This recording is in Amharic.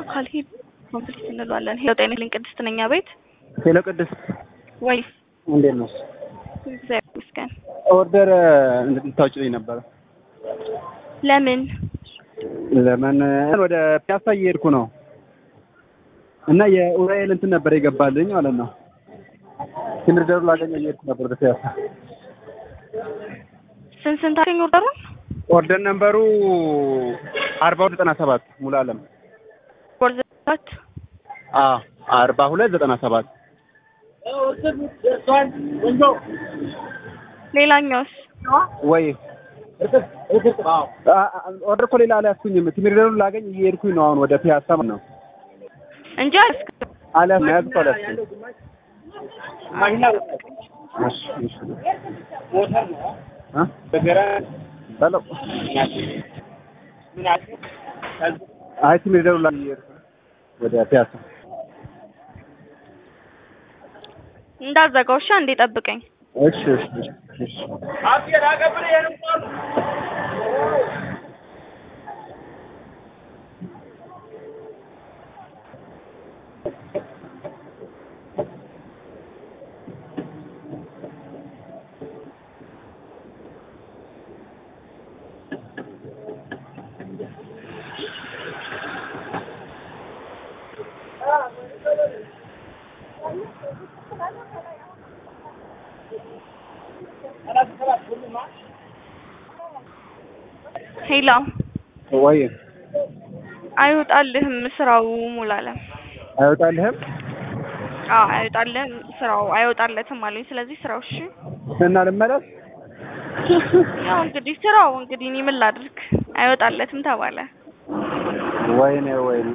ካልሄድ ኮምፕሊት እንለዋለን። ሄሎ ጤና ይስጥልኝ ቅድስት ነኝ ቤት ሄሎ ቅድስት ወይ እንዴት ነሽ? እግዚአብሔር ይመስገን። ኦርደር እንድታውጭልኝ ነበረ። ለምን ለምን ወደ ፒያሳ እየሄድኩ ነው እና የኡራኤል እንትን ነበር የገባልኝ ማለት ነው። ትምህርት ደሩ ላገኘው እየሄድኩ ነበር ወደ ፒያሳ። ስንት ስንት አገኝ ኦርደሩን ኦርደር ነምበሩ አርባ ሁለት ዘጠና ሰባት ሙሉ አለም ወርዘት አዎ አርባ ሁለት ዘጠና ሰባት ሌላኛውስ ወይ ኦርደር እኮ ሌላ አልያዝኩኝም። ትምህርት ደሩ ላገኝ እየሄድኩኝ ነው አሁን ወደ ፒያሳ ማለት ነው። እንጂ አልስክ አልያዝኩም ያዝኩ አልያዝኩም። እሺ እሺ ሄሎ አይ ትምህርት ደሩ ላገኝ እየሄድኩ ነው ወደ ፒያሳ እንዳዘጋው እሺ፣ አንዴ ጠብቀኝ። እሺ እሺ እሺ እሺ ሄሎ ወይ አይወጣልህም ስራው ሙላለም። አይወጣልህም አዎ አይወጣልህም ስራው አይወጣለትም አለኝ። ስለዚህ ስራው እሺ እና ልመለስ ያው እንግዲህ ስራው እንግዲህ እኔ ምን ላድርግ አይወጣለትም ተባለ። ወይኔ ወይኔ